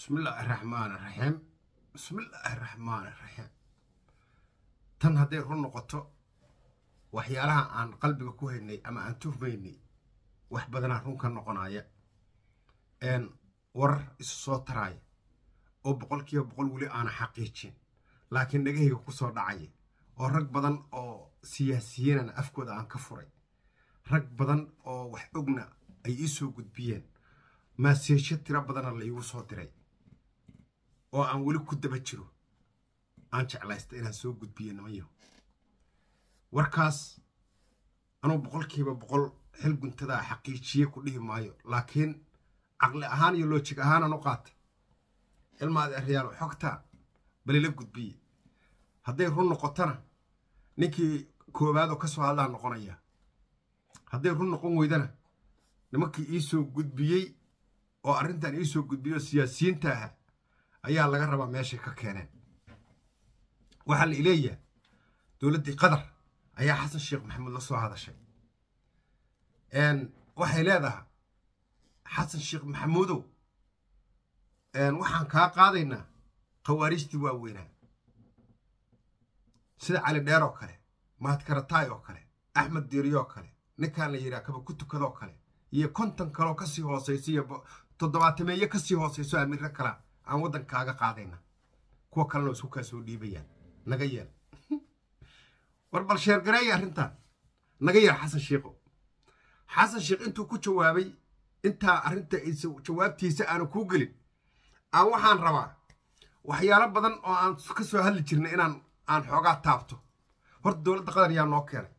bismi illaahi raxmaan raxiim bismillaahi raxmaan raxiim tan hadday run noqoto waxyaalaha aan qalbiga ku haynay ama aan tuhmaynay wax badanaa run ka noqonaya warar isu soo taraaya oo boqol kiiba boqol weli aana xaqiijin laakiin dhagahayga ku soo dhacaya oo rag badan oo siyaasiyiinana afkooda aan ka furay rag badan oo wax ogna ay ii soo gudbiyeen maaseesho tiro badana la iigu soo diray oo aan weli ku daba jiro aan jeclaysta inaan soo gudbiyo nimanyaho warkaas anugu boqolkiiba boqol xil guntadaa xaqiijiye ku dhihi maayo laakiin caqli ahaan iyo loojig ahaanaan u qaata ilmaad eryaal xogtaa balila gudbiye hadday run noqotona ninkii koowaadoo ka soo hadlaa noqonaya hadday run noqon weydana nimankii ii soo gudbiyey oo arrintan ii soo gudbiyey oo siyaasiyiinta aha ayaa laga rabaa meeshay ka keeneen waxaa la ileeyaha dowladdii qatar ayaa xasan sheekh maxamuud la soo hadashay waxay leedahay xasan sheekh maxamuudow waxaan kaa qaadaynaa khawaarijtii waaweynaa sida cali dheer oo kale mahad karataay oo kale axmed diiriyoo kale ninkaan la yidhaha kaba ku tukadoo kale iyo konton kaloo kasii hoosaysa iyo toddobaatameeye kasii hoosayso amiiro kala aan waddankaaga qaadayna kuwa kalena isku kaa soo dhiibayaan naga yeel war bal sheergareeya arrintan naga yeel xasan sheikho xasan sheekh intuu ku jawaabay intaa arrinta jawaabtiisa aanu kuu gelin aan waxaan rabaa waxyaalo badan oo aan ka soo hadli jirnay inaan aan xoogaa taabto horta dowladda qatar yaa noo keenay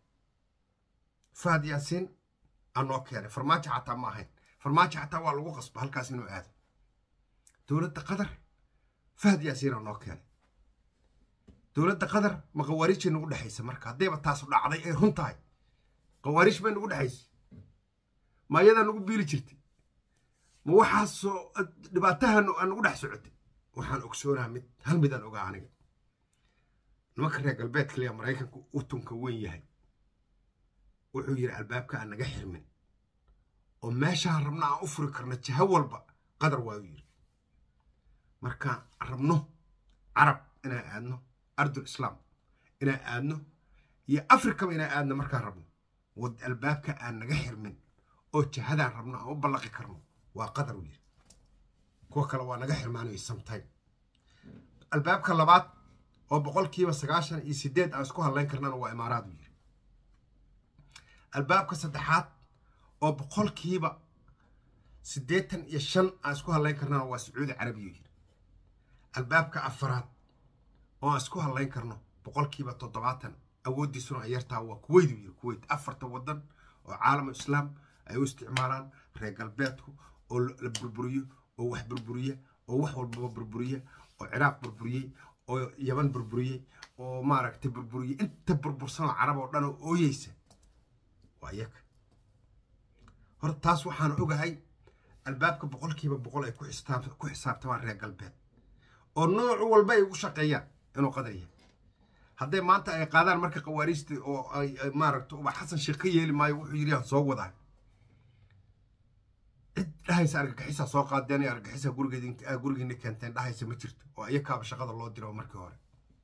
fahad yaasiin aa noo keenay farmaajo xataa ma ahayn farmaajo xataa waa lagu qasba halkaas inuu aado dowladda qatar fahad yaasiin aa noo keenay dowladda qatar ma khawaariijay nagu dhexaysa marka haddayba taasu dhacday ay run tahay khawaariij bay nagu dhexaysa ma ayadaa nagu biili jirtay ma waxaasoo dhibaatahan aan nagu dhex socotay waxaan ogsoonaha mid hal midaan ogaa aniga nimanka reer galbeedka leya maraykanku utunka weyn yahay wuxuu yidhi albaabka aan naga xirmin oo meeshaan rabno aan u furi karno jaho walba qadar waayuu yidhi markaan rabno carab inaan aadno ardul islaam inaan aadno iyo afrikaba inaan aadno markaan rabno wad albaabka aan naga xirmin oo jahadaan rabno aan u ballaqi karno waa qadar uu yidhi kuwa kale waa naga xirmaanayo samtime albaabka labaad oo boqolkiiba sagaashan iyo sideed aan isku hadlayn karnana waa imaaraad uu yidhi albaabka saddexaad oo boqolkiiba siddeetan iyo shan aan isku hadlayn karnana waa sacuudi carabiya uu yidhi albaabka afaraad oo aan isku hadlayn karno boqolkiiba toddobaatan awooddiisuna ay yartaa waa kuweyt uu yidhi kuweyt afarta waddan oo caalamu islaam ay u isticmaalaan reer galbeedku oo la burburiyo oo wax burburiya oo wax walbaba burburiya oo ciraaq burburiyey oo yaban burburiyey oo maaragtay burburiyey inta burbursanoo carab oo dhan oo ooyeysa waa iyaga horta taas waxaan ogahay albaabka boqolkiiba boqol ay ku xisaabtamaan reer galbeed oo nooc walba ay ugu shaqeeyaan inuu qadar yahay hadday maanta ay qaadaan marka khawaariijta oo ay maaragta uba xasan sheekh ka yeeli maayo wuxuu yidhi aan soo wadaa cid dhahaysa argagixisaa soo qaadeen argagixisaa gurigeed gurigiina keenteen dhahaysa ma jirto oo iyakaaba shaqada loo diro markii hore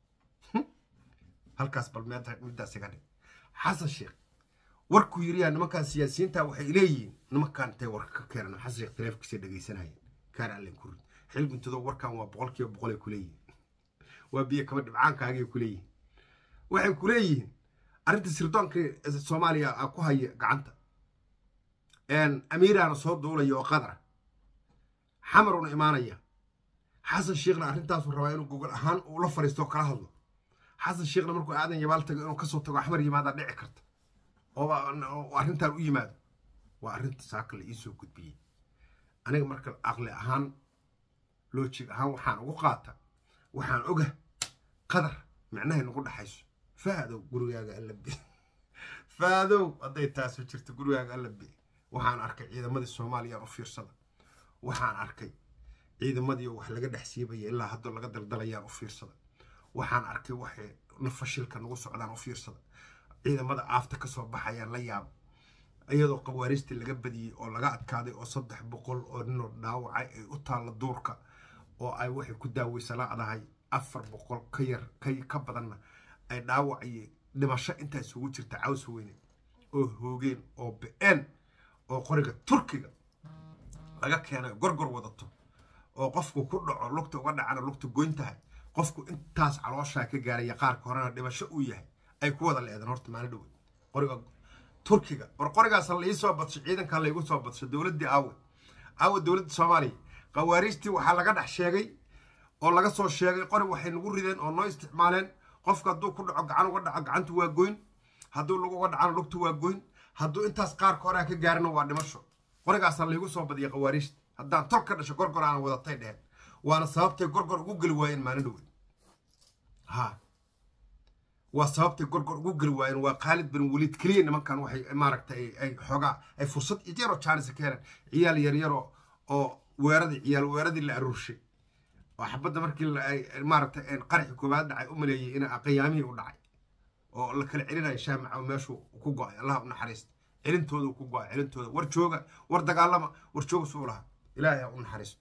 halkaas bal middaas iga dhig xasan sheekh warkuu yiriyaa nimankan siyaasiyiinta waxay leeyihiin nimankan intay warka ka keenan xasan sheekh taleefonkiisa dhegaysanayeen kaar allen ku rid xil guntado warkan waa boqolkiiba boqol ay ku leeyihiin waa biyo kaba dhibcaankaagay ku leeyihiin waxay ku leeyihiin arrinta sirdoonka soomaaliya aa ku haya gacanta amiiraana soo duulaya oo qadara xamaruna imaanaya xasan sheekhna arrintaasu rabaa inuu gogol ahaan uu la fariisto oo kala hadlo xasan sheekhna markuu aadan yabaal tago inuu kasoo tago axmar yimaadaa dhici karta oo arrintan u yimaado waa arrinta saaka la iisoo gudbiyey aniga marka aqli ahaan loojig ahaan waxaan ugu qaata waxaan oga qadar micnahay nagu dhexayso faadow gurigaaga allabi faadow hadday taasu jirto gurigaaga allabi waxaan arkay ciidamadii soomaaliya u fiirsada waxaan arkay ciidamadii wax laga dhex siibaya ilaa haddoo laga daldalayaan u fiirsada waxaan arkay waxay fashilka nagu socdaan u fiirsada ciidamada aafta ka soo baxayaan la yaaba iyadoo qawaariistii laga badiyey oo laga adkaaday oo saddex boqol oo ninoo dhaawacay ay u taalla duurka oo ay waxay ku daaweysa la-dahay afar boqol ka yar ka badanna ay dhaawac iyo dhimasho intaa isugu jirta caws weyne oo hoogeen oo be-een oo qoriga turkiga laga keenay gorgor wadato oo qofku ku dhaco lugta uga dhacana lugta goyn tahay qofku intaas calooshaa ka gaaraya qaarka horena dhimasho uu yahay ay ku wada leedeen horta maalin dhowe qoriga turkiga war qorigaas la iisoo badsho ciidankaa laygu soo badsho dowladdii aawe aawe dowladda soomaaliya khawaariijtii waxaa laga dhex sheegay oo laga soo sheegay qori waxay nagu rideen oo noo isticmaaleen qofka hadduu ku dhaco gacan uga dhaco gacantu waa goyn hadduu lug uga dhacana lugtu waa goyn hadduu intaas qaarka horea ka gaarina waa dhimasho qorigaasa laygu soo badiyay khawaariijta haddaan tol ka dhasho gorgor aana wadatay dheheen waana sababtay gorgor ugu geli waayeen maalin dhowe ha waa sababtay gorgor ugu geli waayeen waa khaalid bin waliid keliya nimankan waxay maaragtay ay xoogaa ay fursad yaroo jaanisa ka heleen ciyaal yaryaro oo weeradii ciyaal weeradii la aruurshay oo xabadda markii maaragtay qaraxi koowaad dhacay u maleeyey in qiyaamihii u dhacay oo la kala celinayo shaamaca meeshuu ku go-ay allah u naxariista celintooda ku go-ay celintooda war jooga war dagaalama war jooga suu lahaa ilaahay ha u naxariisto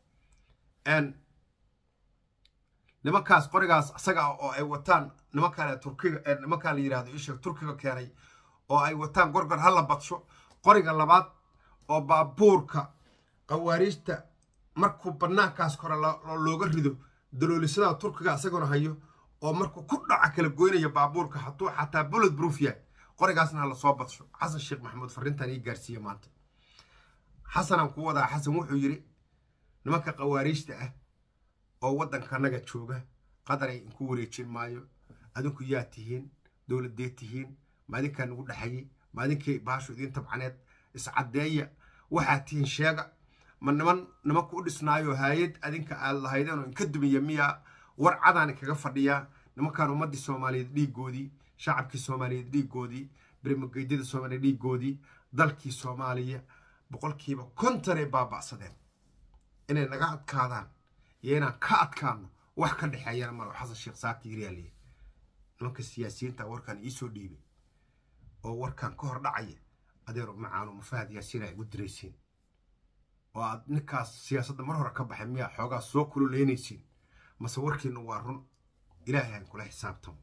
nimankaas qorigaas isaga oo ay wataan nimankaan turkiga nimankaan la yidhahdo isha turkiga keenay oo ay wataan gorgor ha la badsho qoriga labaad oo baabuurka qawaariijta markuu banaankaas kore looga rido daloolisada turkiga isaguna hayo oo markuu ku dhaca kala goynaya baabuurka hadduu xataa bullet proof yahay qorigaasna ha lasoo badsho xasan sheekh maxamuud farrintan ii gaarsiiye maanta xasanaan ku wadaa xasan wuxuu yidhi nimanka qawaariijta ah oo waddankanaga jooga qadaray inku wareejin maayo adinku yaa tihiin dowladee tihiin maadinkaa nagu dhexayay maadinkay baashu idiin tabcaneed iscaddeeya waxaa tihiin sheega ma niman nimanku u dhisnaayo haayad adinka aad lahaydeen oo inka dumiya miyaa war cadaani kaga fadhiyaa nimankan ummaddii soomaaliyeed dhiiggoodii shacabkii soomaaliyeed dhiiggoodii berimageydada soomaaliya dhiiggoodii dalkii soomaaliya boqolkiiba kontonay baaba'sadeen inay naga adkaadaan iyo inaan ka adkaano wax ka dhexeeyana malo xasan sheekh saaki yiryaaliye nimanka siyaasiyiinta warkan iisoo dhiibay oo warkan ka hor dhacaya adeero macaano mafahad yaasiin ay ugu diraysiin oo aad ninkaas siyaasadda mar hore ka baxay miyaa xoogaa soo kululeynaysiin mase warkiinu waa run ilaahay aan kula xisaabtamo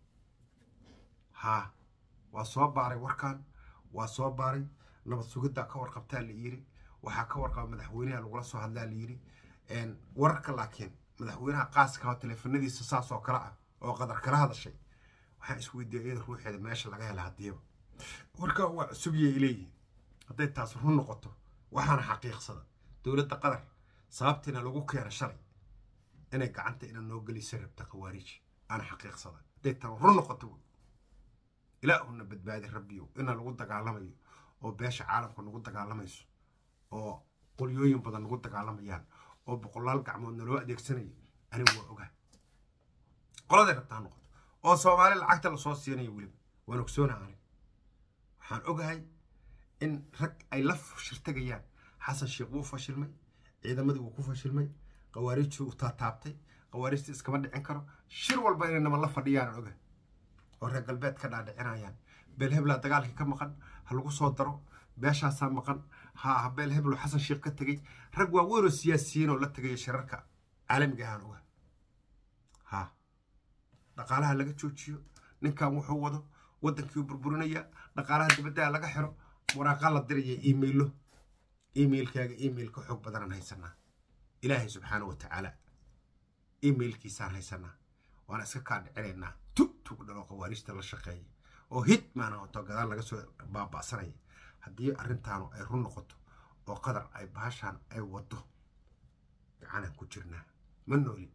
haa waa soo baaray warkan waa soo baaray nabad sugiddaa ka warqabtaa la yiri waxaa ka warqaba madaxweynaha lagula soo hadlaa la yiri wararka laakiin madaxweynaha qaaska oo teleefanadiisa saas oo kale ah oo qadar kala hadashay waxaan isweydiiyay iyada ruuxeeda meesha laga hela hadiiba warkaa waa cusubiyay leeyihin hadday taas run noqoto waxaana xaqiiqsada dowladda qatar sababtiina lagu keena shalay inay gacanta ina noo gelisa rabta khawaariij aana xaqiiqsada hadday tan run noqoto wey ilaahuna badbaadi rabbiyo ina lagu dagaalamayo oo beesha caalamka nagu dagaalamayso oo qolyooyin badan nagu dagaalamayaan oo boqolaal gacmood naloo adeegsanayo anigu waa ogaa qoladay rabtaa noqoto oo soomaali lacagta lasoo siinayo weliba waan ogsoonaha aniga waxaan ogahay in rag ay la shirtagayaan xasan sheekh wuu fashilmay ciidamadii wuu ku fashilmay khawaariijtii uu taataabtay khawaariijtii iskama dhicin karo shir walba inay naman la fadhiyaan oga oo reer galbeed ka dhaadhicinayaan beel heblaa dagaalkii ka maqan ha lagu soo daro beeshaasaa maqan ha beel heblo xasan sheekh ka tegey rag waaweyn oo siyaasiyiin oo la tegaya shirarka caalamiga ahaan oga ha dhaqaalaha laga joojiyo ninkan wuxuu wado waddankii burburinaya dhaqaalaha dibaddaa laga xiro waraaqaa la diraya imailo emailkaaga email ka xoog badanaan haysanaa ilaahay subxaana wa tacaala emailkiisaan haysanaa waana iska kaa dhicinaynaa tug tug dhalo khawaariijta la shaqeeya oo hid maana hoto gadaal laga soo baaba'sanaya haddii arrintaanu ay run noqoto oo qadar ay baashaan ay wado gacanaan ku jirnaa ma noolin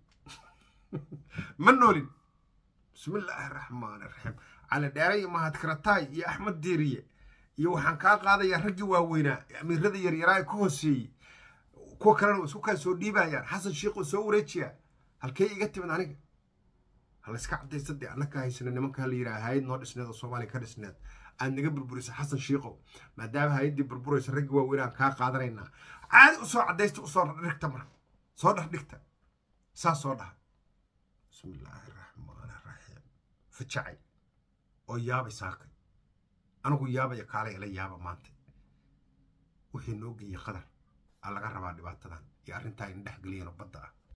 ma noolin bismi illaahi araxmaan iraxiim cali dheere iyo mahad karataay iyo axmed diiriye iyo waxaan kaa qaadayaa raggii waaweynaa amiirada yaryaraa ka hooseeyey kuwa kalena isku kaa soo dhiibayaan xasan sheikh oo soo wareejiyaa halkee iga timid aniga halayska cadaysa dee annaka haysana nimankaa la yidhaha hayad noo dhisneed oo soomaaliya ka dhisneed aad naga burburisa xasan shiikow maadaama hayaddii burburaysa raggii waaweynaan kaa qaadanaynaa caadi usoo cadaysta usoo dhigta marka soo dhar dhigta saas soo dhaha bismi illaahi araxmaan araxiim fajacay oo yaabay saakay anigu yaabaya kaalay ila yaaba maanta wixii noo geeyey qadar aa laga rabaa dhibaatadan iyo arrintaa in dhex geliyeen oo badda ah